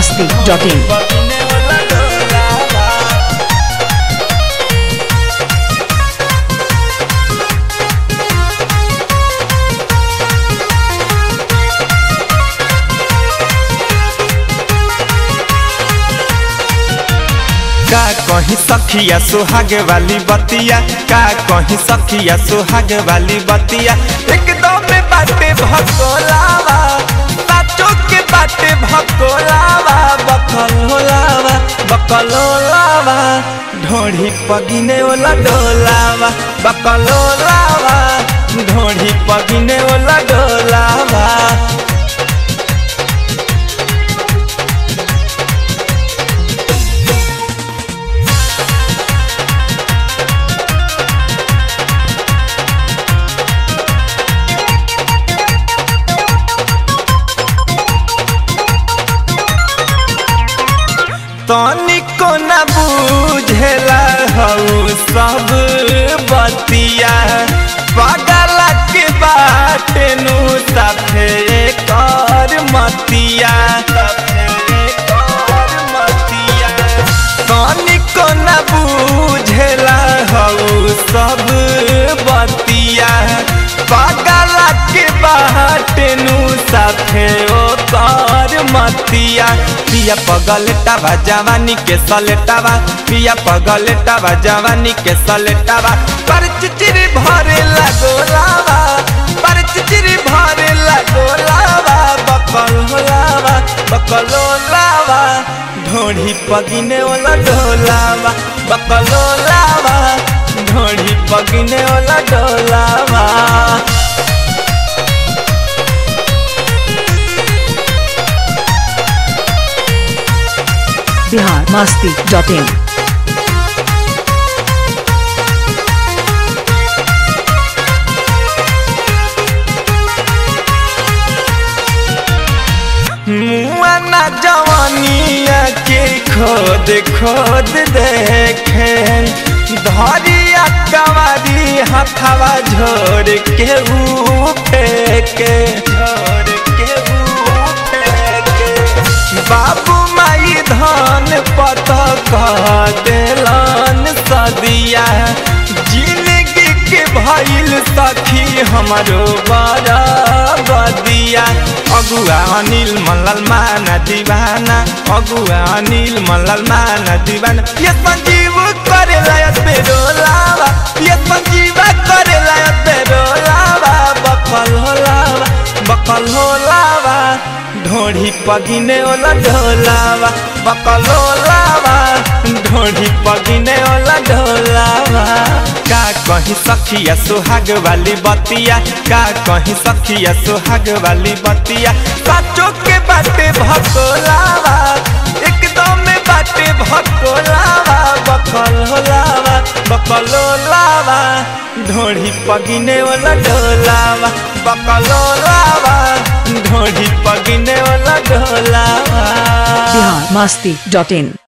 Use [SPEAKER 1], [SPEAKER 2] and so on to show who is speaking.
[SPEAKER 1] masti.in.
[SPEAKER 2] बगिने वाला डोलावा का कहीं सखिया सुहागे वाली बतिया का कहीं सखिया सुहागे वाली बतिया एकदम में बाटे भकोलावा साचो के बाटे भकोलावा बकल होलावा बकल होलावा ढोढ़ी पगिने वाला डोलावा बकल होलावा ढोढ़ी पगिने वाला डोलावा तनिको न बुझेला हऊ सब बतिया पागल के बाटे नु साफे कर मतिया साफे कर मतिया तनिको न बुझेला हऊ सब बतिया पागल के बाटे नु साफे ओ कर मतिया पिया पगलेटावा जवानी के सलेटावा पिया पगलेटावा जवानी के सलेटावा पर चिचिरी भरे लगोलावा पर चिचिरी भरे लगोलावा बकल होलावा बकल होलावा ढोढ़ी पगिने वाला ढोलावा बकल होलावा ढोढ़ी पगिने वाला ढोलावा
[SPEAKER 1] Bihar masti.in.
[SPEAKER 2] मुआना जवानिया के खोद खोद देखे धरिया कवारी हथवा झोर के ऊ फेंके झोर के ऊ फेंके बाबू माई धान पत कह देलन सदिया जिंदगी के भइल सखी हमारो बड़ा बदिया अगुआ अनिल मल्लल माना दीवाना अगुआ अनिल मल्लल माना दीवाना ये संजीव करे लायत बेरोलावा ये संजीव करे लायत बेरोलावा बकल होलावा बकल होलावा ढोढ़ी पगिने वाला ढोलावा बकल होलावा ढोढ़ी पगिने वाला ढोलावा का कहीं सखिया सुहाग वाली बतिया का कहीं सखिया सुहाग वाली बतिया साचो के बाटे भकोलावा एकदम में बाटे भकोलावा बकल होलावा बकल होलावा ढोढ़ी पगिने वाला ढोलावा बकल होलावा ढोढ़ी पगिने वाला ढोलावा
[SPEAKER 1] Bihar masti.in.